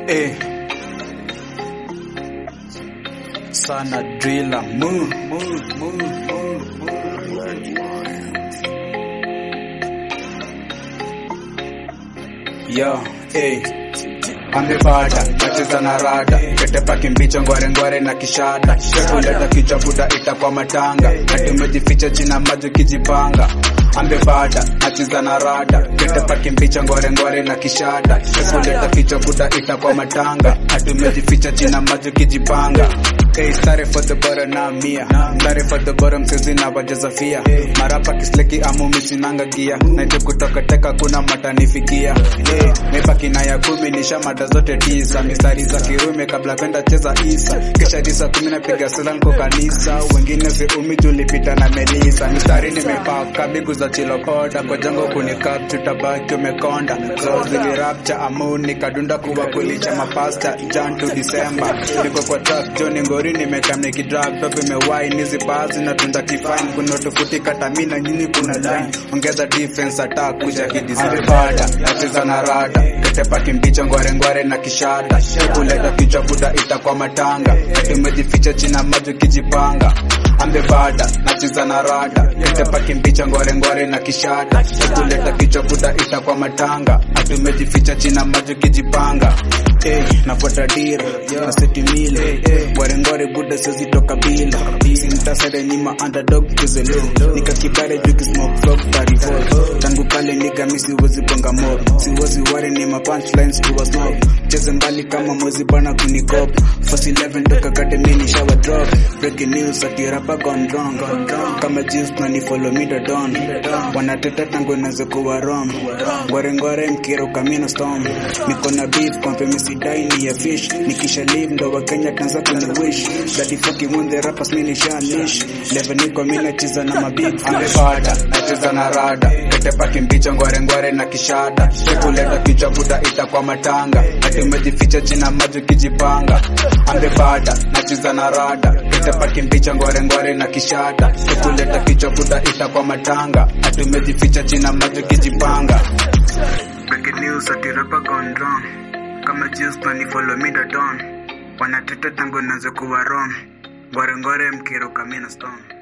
eh. Sana driller move, move, move, move, move. Yo, eh. Amebada, nacheza na rada Kete paki mbicho ngware ngware na kishada Kuleta kichwa buda itakuwa matanga Ati umejificha china maji kijipanga Amebada, nacheza na rada Kete paki mbicho ngware ngware na kishada Kuleta kichwa buda itakuwa matanga Ati umejificha china maji kijipanga Hey, sorry for the bottom na mia Sorry for the bottom sisi na wajazafia Marapa kisleki amu misinanga gia Naje kutoka teka kuna matanifikia hey, Mebaki na ya kumi nisha mada zote tisa Mistari za kirume kabla kwenda cheza isa Kisha disa kumi napiga sala nko kanisa Wengine viumi tulipita na melisa Mistari nimepaka bigu za chilopoda Kwa jango kunikap tutabaki umekonda So zili rapture amu nikadunda kuwa kulicha mapasta Jan to December Niko kwa track Johnny Ngori nimekam nikidrag Top imewai nizi bazi na tunda kifine Kuna tofauti kata mi na nyinyi kuna line Ongeza defense attack kuja kidesign Bada nacheza na rada Kete paki mbicho ngware ngware na kishada Kuleta kichwa buda itakuwa matanga Ati umejificha china maji kijipanga Ambebada nacheza na rada Kete paki mbicho ngware ngware na kishada Kuleta kichwa buda itakuwa matanga Ati umejificha china maji kijipanga Hey, nafuata dira na seti mile ngware ngware buda sezi toka bila sintasere nyima underdog kizelo nika kibare juki smoke frog tarifol tangu kale niga mi siwezi bonga mob siwezi ware ni ma punchlines to a snob cheze mbali kama mwezi bana kunikop first 11 toka academy ni shower drop breaking news ati rapa gone wrong kama juice na ni follow me the dawn wanateta tangu nazo kuwa wrong ngware ngware mkiro kamino storm niko na beef kompe misidai ni ya fish nikisha live ndo wa Kenya tanza kuni wish daddy fucking when the rappers mini shanish level niko mimi nacheza na mabig amebada nacheza na rada kete paki mbicho ngware ngware na kishada kuleta kichwa buda itakuwa matanga ati umejificha china maji kijipanga amebada nacheza na rada kete paki mbicho ngware ngware na kishada kuleta kichwa buda itakuwa matanga ati umejificha china maji kijipanga Breaking news ati rapa gone wrong kama juice pani follow me the dawn wanateta tangu nazo kuwa wrong ngware ngware mkiro kamina stone